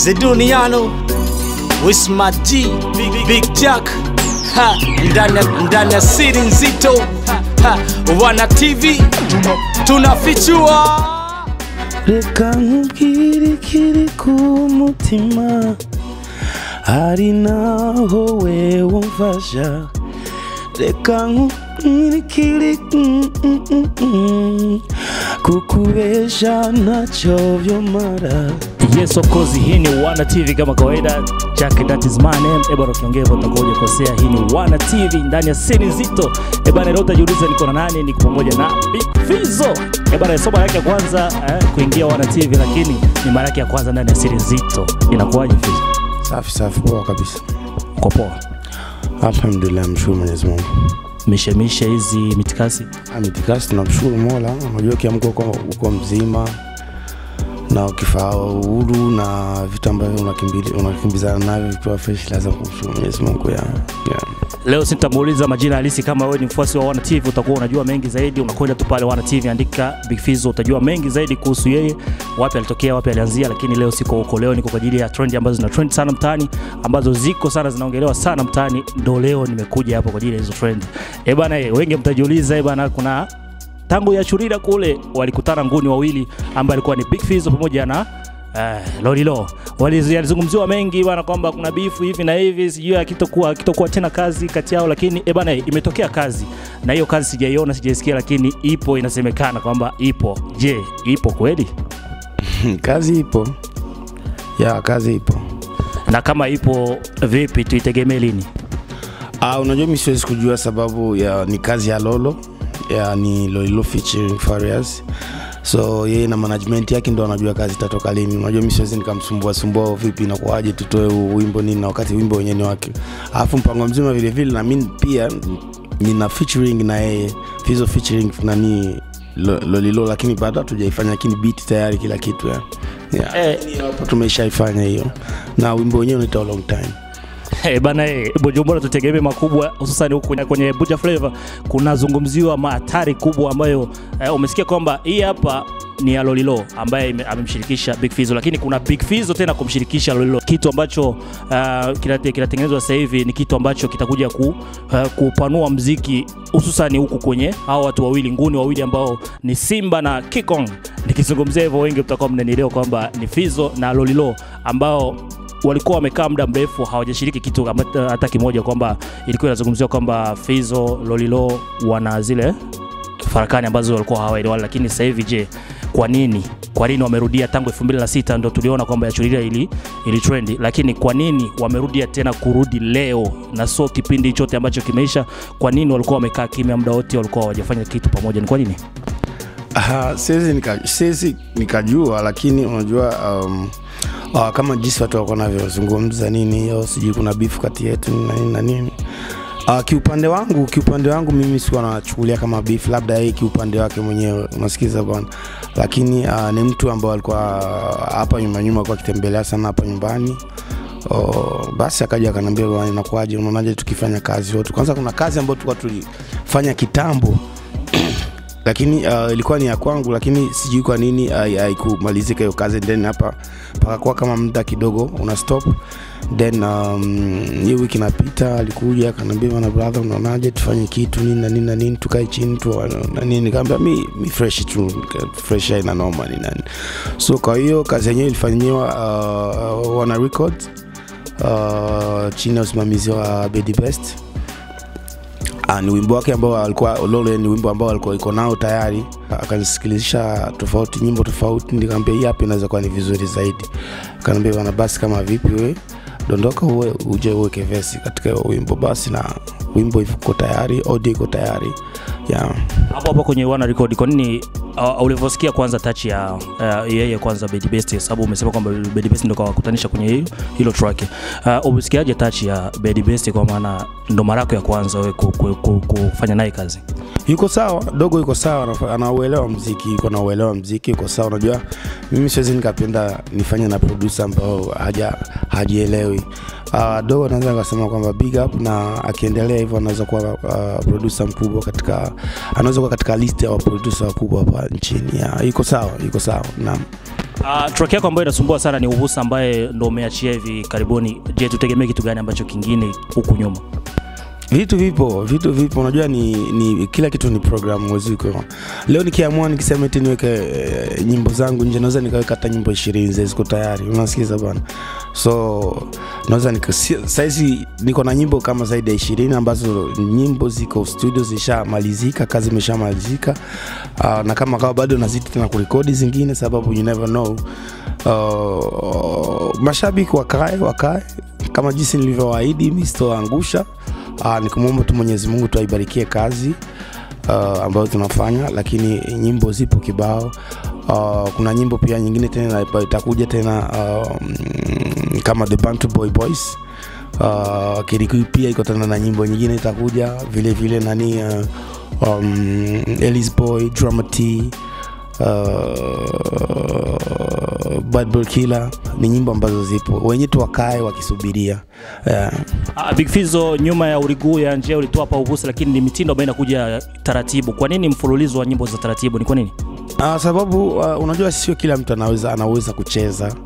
Zeduniano Wismat G Big, Big Jack ha, ndani ya- ndani ya siri nzito ha, wana TV tunafichua reka nkubwire ikiri ku mutima hari naho we wumfasha reka nkubwire ikiri mm, mm, mm, mm. kukubesha ntacyo byomara Yes of course, hii ni Wana TV kama kawaida. Jack that is my name. Ebana ukiongea hivyo utakuwa hujakosea. Hii ni Wana TV ndani ya siri nzito. Ebana leo utajiuliza niko na nani? Niko pamoja na Big Fizzo. Ebana somo yake ya kwanza eh, kuingia Wana TV lakini ni mara yake ya kwanza ndani ya siri nzito. Inakuwaje Fizzo? safi safi poa kabisa Uko poa? alhamdulillah mshukuru mwenyezi mungu Mishemishe hizi mitikasi. mitikasi tunamshukuru mola unajua ukiamka uko, uko mzima na ukifaa uhuru na vitu ambavyo unakimbili- unakimbizana navyo vikiwa fresh lazima kumshukuru mwenyezi mungu ya, ya. Leo sitamuuliza majina halisi. Kama wewe ni mfuasi wa Wana TV utakuwa unajua mengi zaidi. Unakwenda tu pale Wana TV, andika Big Fizzo, utajua mengi zaidi kuhusu yeye, wapi alitokea, wapi alianzia. Lakini leo siko huko, leo niko kwa ajili ya trend ambazo zina trend sana mtaani, ambazo ziko sana zinaongelewa sana mtaani. Ndo leo nimekuja hapo kwa ajili ya hizo trend. Eh bana, eh, wengi mtajiuliza, eh bana, kuna tangu ya Churira kule walikutana nguni wawili ambaye alikuwa ni Big Fizzo pamoja na Uh, Lolilo walizungumziwa mengi bana kwamba kuna bifu hivi na hivi, sijui akitokuwa akitokuwa tena kazi kati yao, lakini eh bana, imetokea kazi na hiyo kazi sijaiona, sijaisikia, lakini ipo, inasemekana kwamba ipo. Je, ipo kweli? kazi ipo ya kazi ipo Na kama ipo, vipi tuitegemee lini? Ah, unajua mi siwezi kujua sababu ya ni kazi ya Lolo ya ni Lolilo featuring Farias so yeye na management yake ndo anajua kazi itatoka lini. Unajua mi siwezi nikamsumbua sumbua vipi inakuwaje tutoe huu wimbo nini na wakati wimbo wenyewe ni wake. Alafu mpango mzima vile vile na mimi pia nina featuring na yeye Fizzo featuring nani Lo- Lolilo, lakini bado hatujaifanya, lakini beat tayari kila kitu ya. Yeah. Eh. Hapo tumeshaifanya hiyo na wimbo wenyewe unaitwa long time. Eh bana, eh, Bujumbura tutegemee makubwa, hususan huku kwenye, kwenye Buja Flavor kunazungumziwa mahatari kubwa ambayo eh, umesikia kwamba hii hapa ni ya Lolilo ambaye ime- amemshirikisha Big Fizzo, lakini kuna Big Fizzo tena kumshirikisha Lolilo, kitu ambacho uh, kinate- kinatengenezwa sasa hivi ni kitu ambacho kitakuja ku, uh, kupanua mziki hususan huku kwenye hao watu wawili nguni wawili ambao ni Simba na Kikong. Nikizungumzia hivyo, wengi mtakuwa mnanielewa kwamba ni Fizzo na Lolilo ambao walikuwa wamekaa muda mrefu hawajashiriki kitu kama- hata kimoja, kwamba ilikuwa inazungumziwa kwamba Fizzo Lolilo wana zile farakani ambazo walikuwa hawaelewani, lakini sasa hivi je, kwa nini kwa nini wamerudia tangu 2006 ndo tuliona kwamba yachuriria ili, ili trendi, lakini kwa nini wamerudia tena kurudi leo na sio kipindi chote ambacho kimeisha? Kwa nini walikuwa wamekaa kimya muda wote, walikuwa hawajafanya kitu pamoja? Ni kwa nini? Aha, siwezi nika, siwezi nikajua lakini unajua um, uh, kama jinsi watu walikuwa navyozungumza nini hiyo sijui kuna bifu kati yetu na nini na nini Uh, kiupande wangu kiupande wangu mimi sikuwa nachukulia kama beef labda yeye kiupande wake mwenyewe unasikiza bwana lakini uh, ni mtu ambao alikuwa hapa nyuma nyuma alikuwa akitembelea sana hapa nyumbani Oh, basi akaja akaniambia bwana inakuwaje unaonaje tukifanya kazi wote kwanza kuna kazi ambayo tulikuwa tulifanya kitambo lakini uh, ilikuwa ni ya kwangu lakini sijui kwa nini hai- haikumalizika hiyo kazi then hapa pakakuwa kama muda kidogo una stop then um, hiyo wiki inapita alikuja akaniambia bana brother unaonaje tufanye kitu nini na nini na nini tukae chini tu na nini nikaambia mi, mi fresh tu nika- fresh haina noma ni nani so kwa hiyo kazi yenyewe ilifanyiwa uh, wana record uh, chini ya usimamizi wa Bedi Best Ah, ni wimbo wake ambao alikuwa Lolo ni wimbo ambao alikuwa iko nao tayari, akanisikilizisha tofauti nyimbo tofauti, nikamwambia hii hapa inaweza kuwa ni vizuri zaidi. Akaniambia bana, basi kama vipi we dondoka uwe uje uweke vesi katika hiyo wimbo basi, na wimbo iko tayari, audio iko tayari yeah. hapo hapo kwenye wana record kwa nini uh, ulivyosikia kwanza touch ya uh, yeye kwanza Bedi Best sababu umesema kwamba Bedi Best ndo kawakutanisha kwenye hilo, hilo track uh, umesikiaje touch ya Bedi Best kwa maana ndo mara yako ya kwanza wewe ku, ku, ku, kufanya naye kazi yuko sawa dogo yuko sawa anafa- anauelewa mziki yuko na uelewa mziki yuko sawa unajua mimi siwezi nikapenda nifanye na producer ambao haja hajielewi uh, dogo naweza nikasema kwamba big up na akiendelea hivyo anaweza kuwa uh, producer mkubwa katika anaweza kuwa katika list ya producer wakubwa hapa nchini ya, yuko sawa yuko sawa naam Uh, track yako ambayo inasumbua sana ni Uhusa ambaye ndo umeachia hivi karibuni. Je, tutegemee kitu gani ambacho kingine huku nyuma? vitu vipo vitu vipo unajua ni, ni kila kitu ni program weziko leo nikiamua nikisema eti niweke e, nyimbo zangu nje naweza nikaweka hata nyimbo ishirini ziko tayari unasikiza bana so naweza nika- si- saizi niko na nyimbo kama zaidi ya ishirini ambazo nyimbo ziko studio zishamalizika kazi imeshamalizika uh, na kama kawa bado nazidi tena kurekodi zingine sababu you never know uh, mashabiki wakae wakae kama jinsi nilivyowaahidi mi sitoangusha uh, nikumwomba tu mwenyezi mungu tuaibarikie kazi uh, ambayo tunafanya lakini nyimbo zipo kibao uh, kuna nyimbo pia nyingine tena ambayo itakuja tena uh, mm, kama the Bantu boy boys uh, kirikui pia iko tena na nyimbo nyingine itakuja vile vile nani uh, um, elis boy dramati uh, bad boy killer ni nyimbo ambazo zipo wenye tu wakae wakisubiria yeah. Uh, Big Fizzo, nyuma ya Uriguu ya njia ulitoa hapa Uhusa, lakini ni mitindo ambayo inakuja taratibu. Kwa nini mfululizo wa nyimbo za taratibu? Ni kwa nini? Uh, sababu uh, unajua sio kila mtu anaweza anaweza kucheza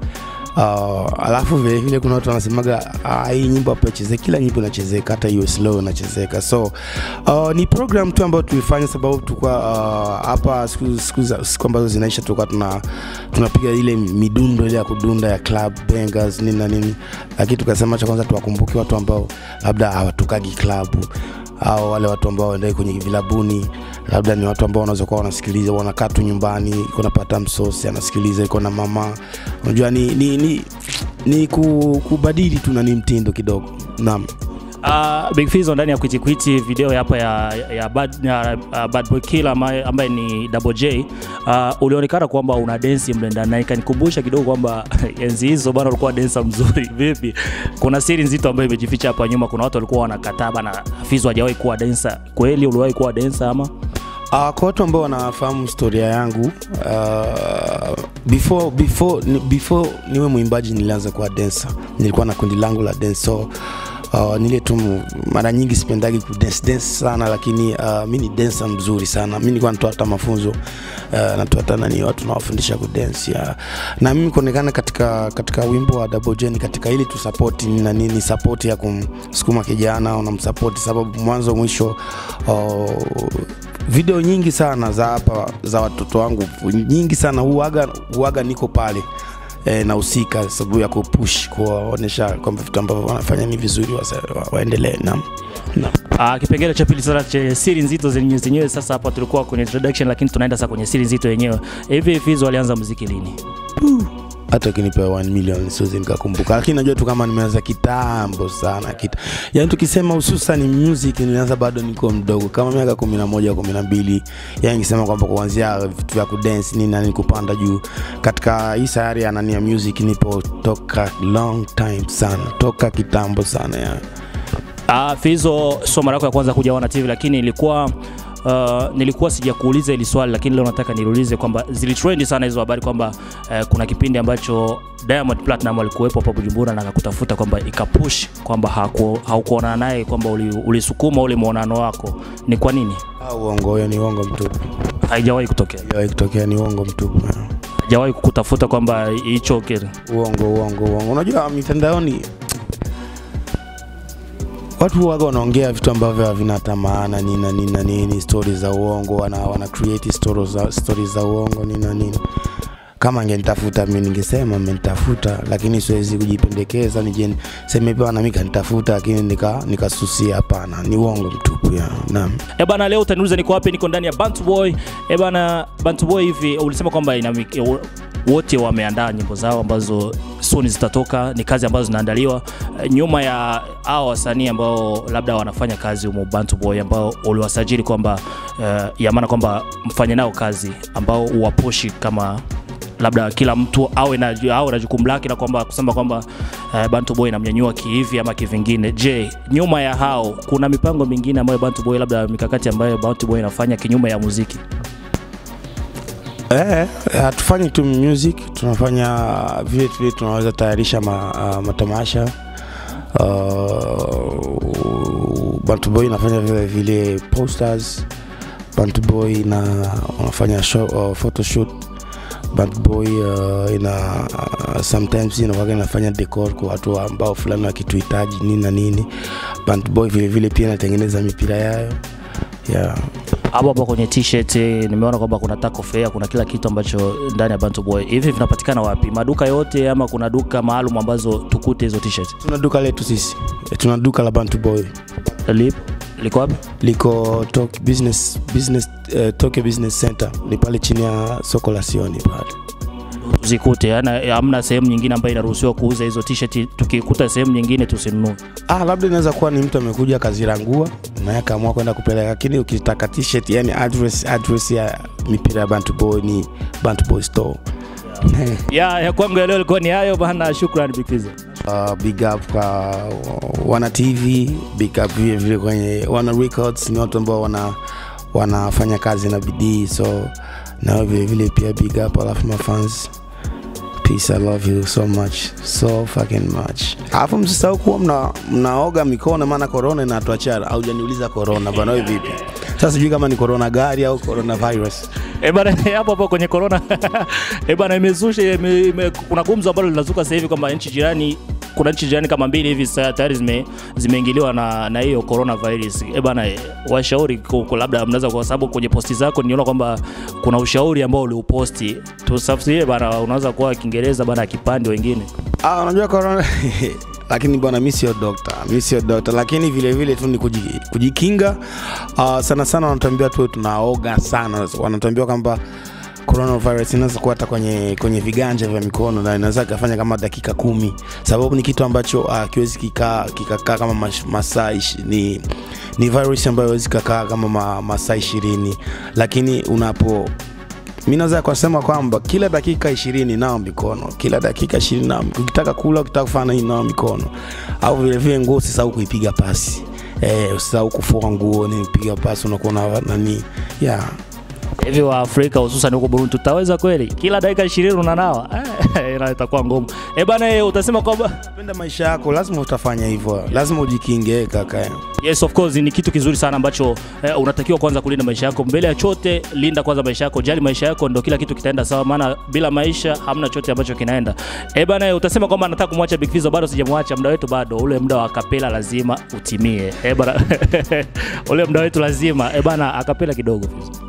uh, alafu vile vile kuna watu wanasemaga uh, hii nyimbo hapo icheze kila nyimbo inachezeka hata hiyo slow inachezeka so uh, ni program tu ambayo tulifanya sababu tulikuwa uh, hapa siku, siku, za- siku ambazo zinaisha tulikuwa tuna tunapiga ile midundo ile ya kudunda ya club bangers nini na nini lakini tukasema cha kwanza tuwakumbuke watu ambao labda hawatukagi klabu au wale watu ambao waendai kwenye vilabuni labda ni watu ambao wanaweza kuwa wanasikiliza wanakaa tu nyumbani iko napata msosi anasikiliza iko na mama unajua ni, ni, ni, ni ku, kubadili tu na ni mtindo kidogo naam Uh, Big Fizzo ndani ya Kwiti Kwiti video hapa ya, ya, bad, ya uh, Bad Boy Killer ambaye, ambaye ni Double J uh, ulionekana kwamba una densi mle ndani na ikanikumbusha kidogo kwamba enzi hizo bana ulikuwa densa mzuri vipi. Kuna siri nzito ambayo imejificha hapa nyuma. Kuna watu walikuwa wanakataa bana, Fizzo hajawahi kuwa densa. Kweli uliwahi kuwa densa ama? Uh, kwa watu ambao wanafahamu historia yangu uh, before, before, ni- before niwe mwimbaji nilianza kuwa dancer nilikuwa na kundi langu la dance so uh, nile tu mu- mara nyingi sipendagi kudance dance sana lakini uh, mi ni dancer mzuri sana mi nilikuwa natoa hata mafunzo uh, natoa hata nani watu nawafundisha kudance ya. na mimi kuonekana katika katika wimbo wa Double J ni katika ili tu support ni na nini support ya kumsukuma kijana unamsupport sababu mwanzo mwisho uh, video nyingi sana za hapa za watoto wangu nyingi sana huaga, huaga niko pale e, nahusika sababu ya kupush kuwaonyesha kwamba vitu ambavyo wanafanya ni vizuri wasa- wa, waendelee naam naam. Uh, kipengele cha pili sasa cha siri nzito zenye zenyewe. Sasa hapa tulikuwa kwenye introduction, lakini tunaenda sasa kwenye siri nzito yenyewe. Hivi Fizzo alianza muziki lini? hata ukinipa 1 million siwezi nikakumbuka lakini najua tu kama nimeanza kitambo sana kita. yani tukisema hususan music nilianza bado niko mdogo kama miaka kumi na moja kumi na mbili yani nikisema kwamba kuanzia vitu vya kudance nini nani kupanda juu katika hii sayari ya nani ya music nipo toka long time sana toka kitambo sana ya. Uh, Fizzo sio mara yako ya kwanza kuja Wana TV, lakini ilikuwa Uh, nilikuwa sijakuuliza hili swali lakini leo nataka niulize kwamba zilitrend sana hizo habari kwamba uh, kuna kipindi ambacho Diamond Platinum alikuwepo hapa Bujumbura na akakutafuta kwamba ikapush kwamba haku- haukuonana naye kwamba uli- ulisukuma ule muonano wako. Ni kwa nini? Ah, uongo huyo ni uongo mtupu Haijawahi kutokea, Haijawahi kutokea ni uongo mtupu ya. haijawahi kukutafuta kwamba hicho kitu uongo uongo uongo unajua mitandaoni watu waga wanaongea vitu ambavyo havina hata maana nini na nini na nini stori za uongo wana, wana create stories za, stories za uongo nini na nini kama angenitafuta mi ningesema amenitafuta lakini siwezi kujipendekeza nije seme pia na mi kanitafuta lakini nika- nikasusia hapana ni uongo mtupu ya naam Eh bana, leo utaniuliza niko wapi? Niko ndani ya Bantu Boy. Eh bana, Bantu Boy hivi ulisema kwamba ina wiki- wo- wote wameandaa nyimbo zao ambazo soon zitatoka, ni kazi ambazo zinaandaliwa eh, nyuma ya hao wasanii ambao labda wanafanya kazi humo Bantu Boy ambao uliwasajili kwamba eh, ya maana kwamba mfanye nao kazi ambao uwapushi kama labda kila mtu awe na, awe na jukumu lake na kwamba kusema kwamba uh, Bantu Boy inamnyanyua kihivi ama kivingine. Je, nyuma ya hao kuna mipango mingine ambayo Bantu Boy labda mikakati ambayo Bantu Boy inafanya kinyume ya muziki? Eh, hatufanyi tu music, tunafanya vile vile tunaweza tayarisha ma, uh, matamasha uh, Bantu Boy inafanya vile vile posters, Bantu Boy na wanafanya show, uh, photoshoot Bad Boy uh, ina uh, sometimes inakuwaga inafanya decor kwa watu ambao fulani wakituhitaji nini na nini. Bad Boy vile vile pia inatengeneza mipira yayo yeah. hapo hapo kwenye t-shirt eh, nimeona kwamba kuna taco fair, kuna kila kitu ambacho ndani ya Bantu Boy. Hivi vinapatikana wapi? Maduka yote ama kuna duka maalum ambazo tukute hizo t-shirt? Tuna duka letu sisi, tuna duka la Bantu Boy Lip liko wapi? liko Tok business, business, uh, Tokyo Business Center, ni pale chini ya soko la Sioni pale. Zikute, yani hamna sehemu nyingine ambayo inaruhusiwa kuuza hizo t-shirt. Tukikuta sehemu nyingine tusinunue. Ah, labda inaweza kuwa ni mtu amekuja akazirangua na yeye akaamua kwenda kupeleka, lakini ukitaka t-shirt, yani address, address ya mipira ya Bantu Boy ni Bantu Boy store. Ya, ya kwangu ya leo ilikuwa ni hayo bana. Shukrani Big Fizzo. Uh, big up kwa wana TV, big up vile vile kwenye wana records, ni watu ambao wana wanafanya kazi na bidii, so nao vile vile pia big up alafu mafans Peace, I love you so much, so fucking much. Alafu msisahau kuwa mna, mnaoga mikono, maana corona inatuachia. Haujaniuliza corona bwana, wewe vipi? Sasa sijui kama ni corona gari au corona virus. Eh bana, hapo hapo kwenye corona eh bana, imezusha ime, ime, kuna gumzo ambalo linazuka sasa hivi kwamba nchi jirani kuna nchi jirani kama mbili hivi sasa tayari zime zimeingiliwa na na hiyo coronavirus. Eh bana, eh, washauri ku- ku- labda mnaweza, kwa sababu kwenye posti zako niona kwamba kuna ushauri ambao uliuposti, tusafsirie bana, unaweza kuwa Kiingereza bana, kipande wengine Ah, unajua corona lakini bwana, mi sio dokta, mi sio dokta, lakini vile vile tu ni kuji- kujikinga. Uh, sana sana wanatuambia tu tunaoga sana, wanatuambia kwamba coronavirus inaweza kuwa hata kwenye, kwenye viganja vya mikono na inaweza ikafanya kama dakika kumi, sababu ni kitu ambacho uh, kiwezi kikaa kikakaa kama mash- masaa ishi- ni, ni virus ambayo hawezi kakaa kama ma, masaa ishirini, lakini unapo mi naweza kusema kwamba kila dakika ishirini nao mikono, kila dakika ishirini nao mikono. Ukitaka kula, ukitaka kufanya nini, nao mikono. Au vile vile nguo usisahau kuipiga pasi eh, usisahau kufua nguo, ni piga pasi, unakuwa na nani yeah. hivi wa Afrika hususan huko Burundi, tutaweza kweli kila dakika 20 unanawa? Eh, ina- itakuwa ngumu. Eh bana, eh, utasema kwamba Penda maisha yako, lazima utafanya hivyo, lazima ujikinge kaka. Yes, of course ni kitu kizuri sana ambacho eh, unatakiwa kwanza kulinda maisha yako. Mbele ya chote, linda kwanza maisha yako, jali maisha yako, ndo kila kitu kitaenda sawa, maana bila maisha hamna chote ambacho kinaenda. Eh bana, eh, utasema kwamba nataka kumwacha Big Fizzo, bado sijamwacha. Muda wetu bado, ule muda wa akapela lazima utimie. Eh bana, ule muda wetu lazima. Eh bana, akapela kidogo Fizzo.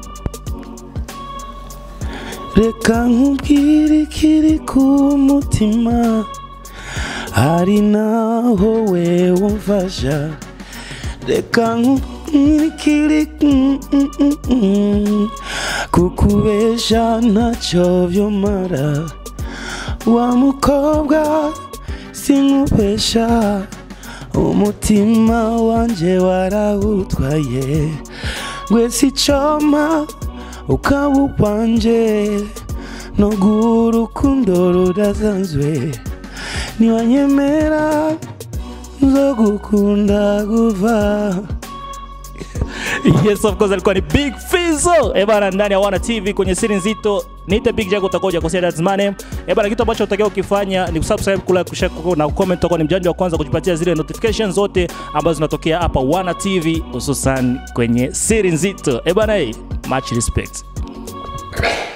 reka nkubwire ikiri ku mutima hari naho we wumfasha reka nkubwire ikiri mm, mm, mm, mm. kukubesha ntacyo byomara wa mukobwa sinkubesha umutima wanje warawutwaye gwese icoma ukaba ukwanje noguha urukundo rudasanzwe niwanyemera nzogukunda kuva Yes, of course alikuwa ni Big Fizzo. Eh bana, ndani ya Wana TV kwenye siri nzito. Niite Big Jack utakoja kosea that's my name. Eh bana, kitu ambacho utakiwa ukifanya ni kusubscribe, kula, kushare na comment utakuwa ni mjanja wa kwanza kujipatia zile notifications zote ambazo zinatokea hapa Wana TV hususan kwenye siri nzito. Eh bana, eh, much respect.